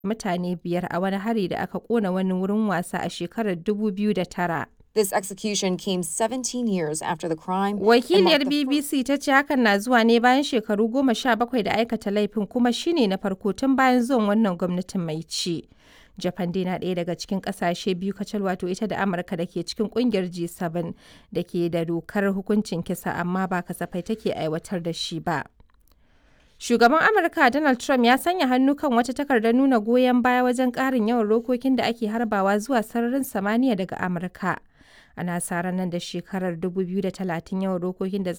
mutane biyar a wani hari da aka ƙona wani wurin wasa a shekarar 2009. This execution came 17 years after the crime. and Wakiliyar marked the fir- BBC ta ce hakan na zuwa ne bayan shekaru goma sha bakwai da aikata laifin kuma shine na farko tun bayan zuwan wannan gwamnatin mai ci. Japan dai na ɗaya daga cikin ƙasashe biyu kacal wato ita da Amurka da ke cikin ƙungiyar G7 da ke da dokar hukuncin kisa amma ba kasafai take aiwatar da shi ba. Shugaban Amurka Donald Trump ya sanya hannu kan wata takardar nuna goyon baya wajen ƙarin yawan rokokin da ake harbawa zuwa sararin samaniya daga Amurka. Ana sa ran nan da shekarar 2030 yawan rokokin da za